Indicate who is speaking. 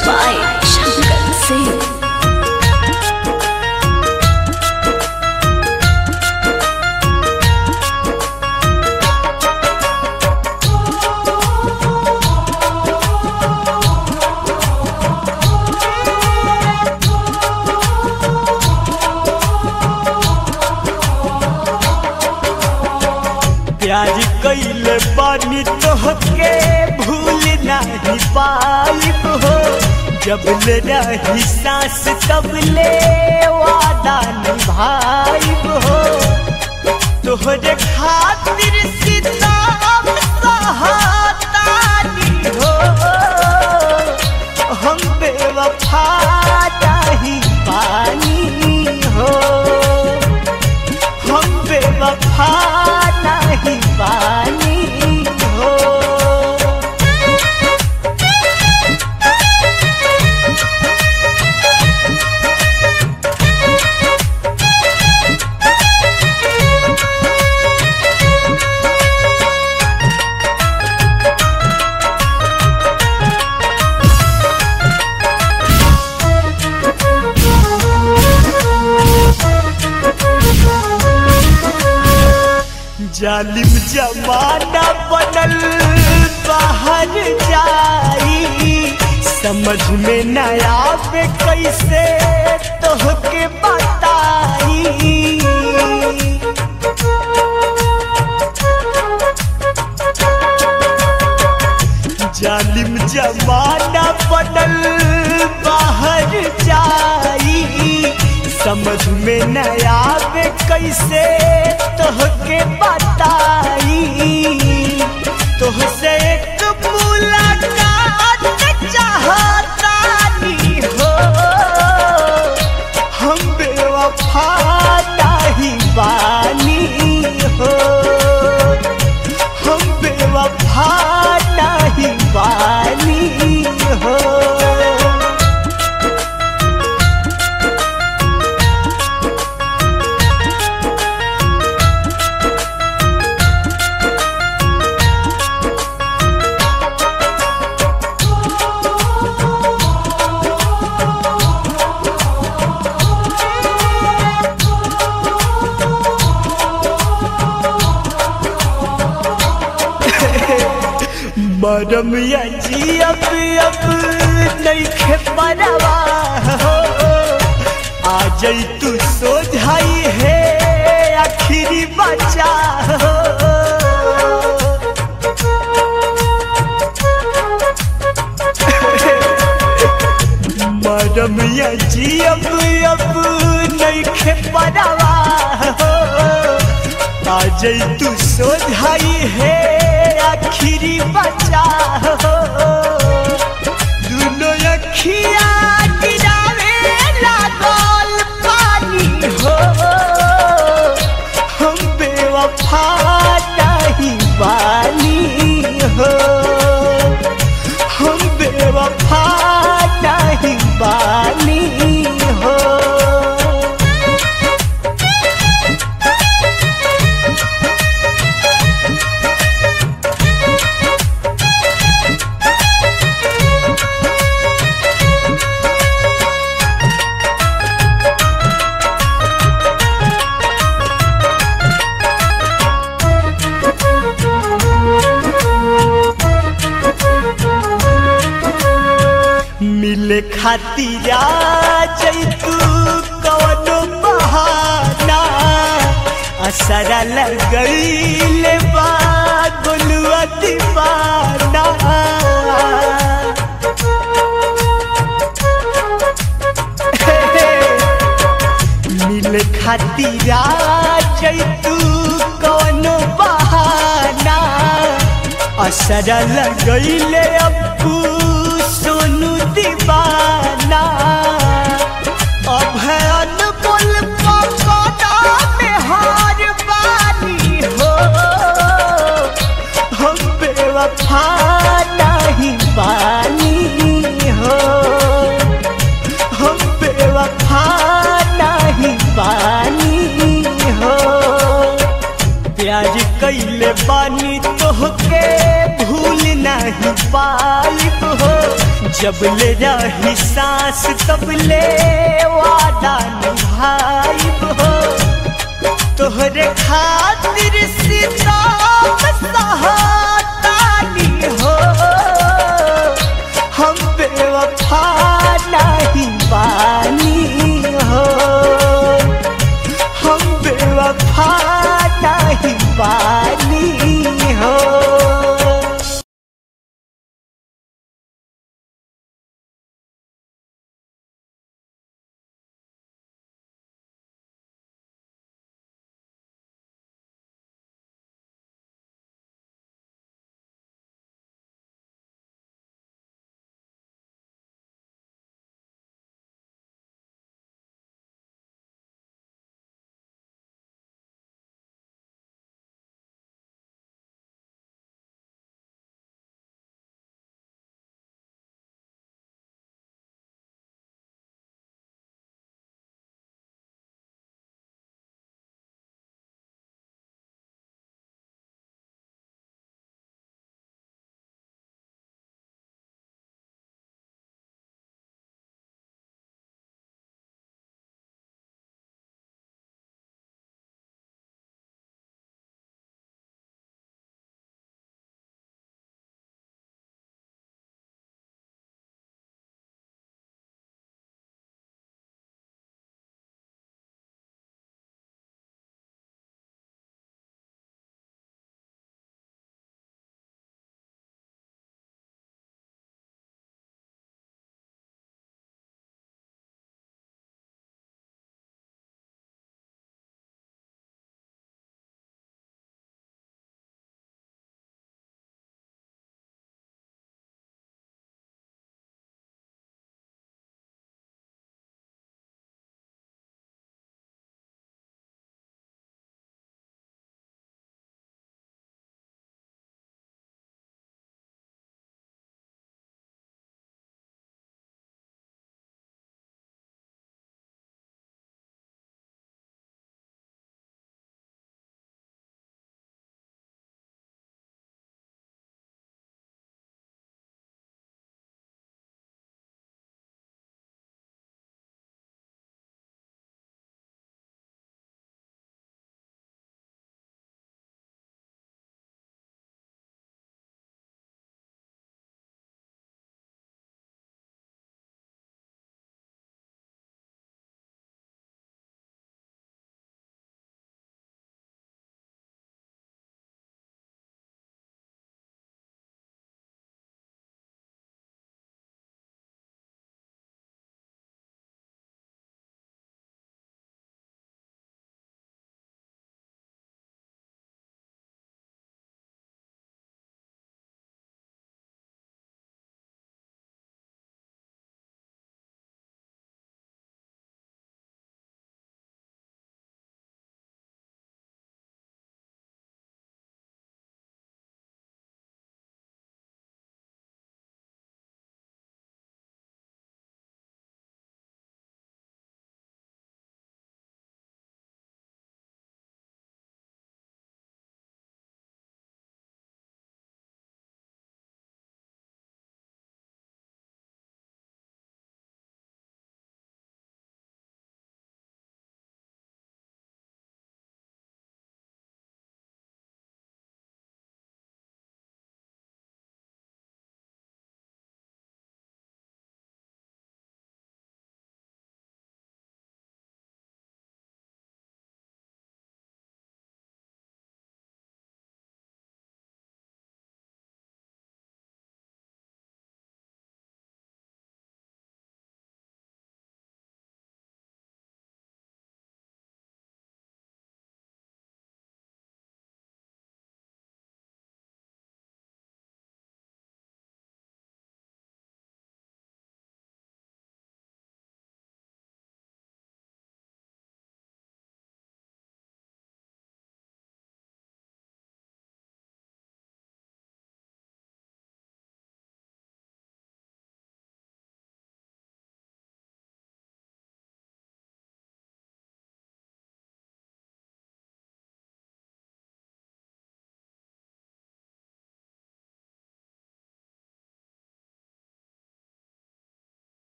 Speaker 1: by Shankar Singh.
Speaker 2: प्यार कैले बानी तोहके भूल नहीं पाइब हो जब ले रही सांस तब ले वादा निभाइब हो तोहरे खातिर सीताम सहातानी हो हम बेवफा नहीं पानी हो हम बेवफा नहीं पानी हो जालिम जमाना बनल बाहर जाई समझ में न आवे कैसे तोहके बताई जालिम जमाना बनल बाहर जाई समझ में न आवे कैसे तोहके बताई तोहसे एक मुलाकात चाहतानी हो हम बेवफा नहीं बानी हो हम बेवफा नहीं बानी हो मरम या जियब अब नइखे परवा हो आ जई तू सोझाई है आखिरी बचा हो मरम या जियब अब नइखे परवा हो आ जई तू सोझाई है आखिरी बचा हो दुनो अखिया गिरावे लागल पानी हो हम बेवफा नहीं बानी हो हम बेवफा नहीं बानी हो मिले खातिर जैतू कवनो बहाना असरा लगैले बा गोलुआ दीवाना मिले खातिर जैतू कवनो बहाना असरा लगैले अब्बू सोनू दीवाना अब है अनमोल पकड़ा में हार बानी हो हम बेवफा नहीं बानी हो हम बेवफा नहीं बानी हो प्यार कैले बानी तोहके भूल नहीं पाइब हो जब ले रही सांस तब ले वादा निभाइब हो तोहरे खातिर सीता सहार